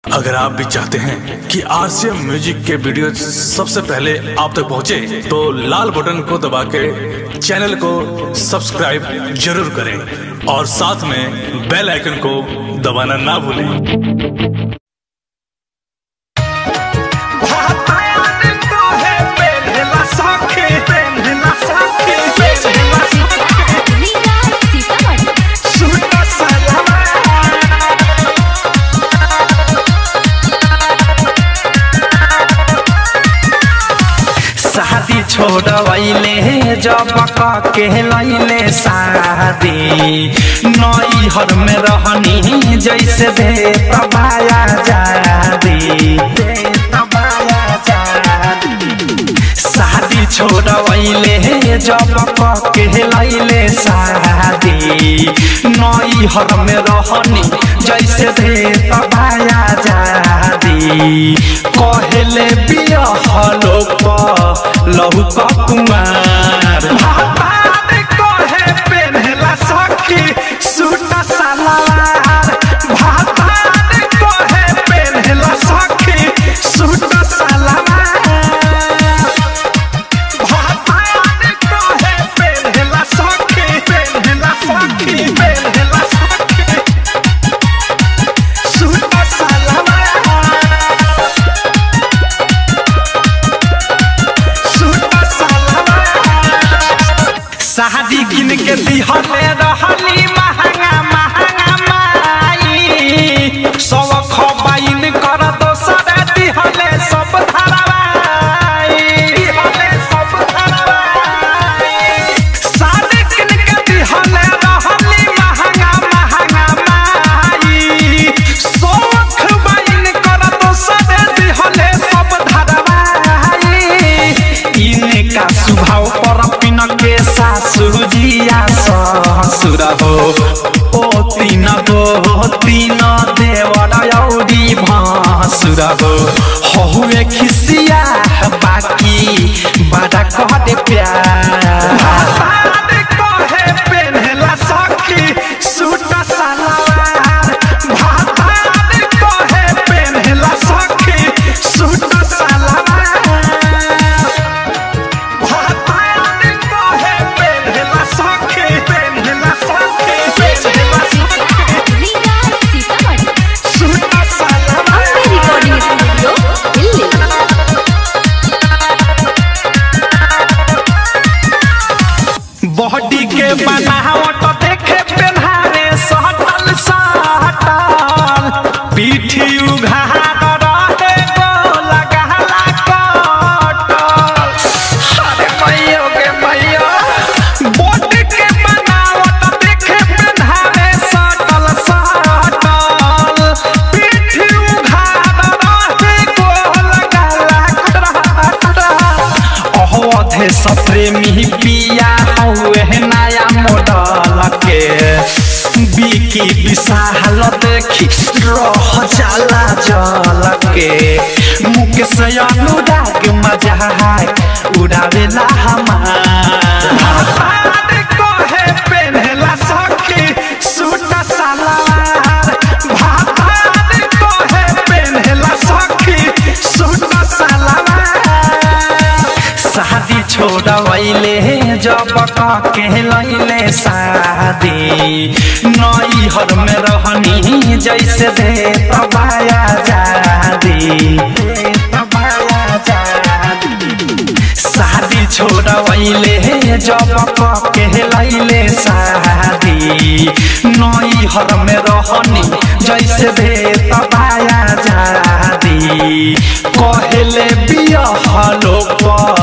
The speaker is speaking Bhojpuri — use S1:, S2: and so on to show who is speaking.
S1: अगर आप भी चाहते हैं कि आरसीएम म्यूजिक के वीडियो सबसे पहले आप तक पहुंचे, तो लाल बटन को दबा के चैनल को सब्सक्राइब जरूर करें और साथ में बेल आइकन को दबाना ना भूलें
S2: रीगा सीतामढ़ी
S3: शादी छोड़वैले जब के लैले शादी नई हर में रहनी जैसे दे तबाया जादी दे तबाया जादी शादी छोड़वैले जब के लैले शादी नई हर में रहनी जैसे दे तबाया जादी कहले बियाह लोग लहू कुमार भातार कहे पेन्हला सखी सूट सलवार भातार कहे पेन्हला सखी सूट सलवार भातार कहे पेन्हला सखी पेन्हला सखी पेन्हला सखी सूट सलवार शादी किन के दिहले रहली महंगा महंगा माई सब खबाइन कर दोसर दिहले सब धरवाई दिहले सब धरवाई शादी किन के दिहले रहली महंगा महंगा माई सब खबाइन कर दोसर दिहले सब धरवाई इनका स्वभाव पर पिन के सासु जिया ससुर हो ओ तीन गो तीन देवर औरी भासुर हो हहुए खिसिया बाकी बड़ा कह दे प्यार कहे पेन्हला सखी सूट सलवार भातार कहे पेन्हला सखी सूट सलवार भातार कहे पेन्हला सखी पेन्हला सखी पेन्हला सखी
S2: Riga Sitamarhi
S3: suit salwar
S2: recording studio Delhi
S3: body के बनावट देखे पेन्हारे सटल सटल पीठी उघार रहे गोल गहला कटल अरे मैयो के मैयो बॉडी के बनावट देखे पेन्हारे सटल सटल पीठी उघार रहे गोल गहला कटल अहोधे सप्रेमी पिया हुए नया मॉडल के बिकी विशाल देखी रह जाला जल के मुख से अनुराग मजाक उड़ावेला हमार कहे पेन्हला सखी सूट सलवार भातार कहे पेन्हला सखी सूट सलवार शादी छोड़वैले जब के लैले शादी नई हर में रहनी जैसे दे तबाया जादी दे तबाया जादी शादी छोड़वैले जब के लैले शादी नई हर में रहनी जैसे दे तबाया जादी कहले बियाह लोग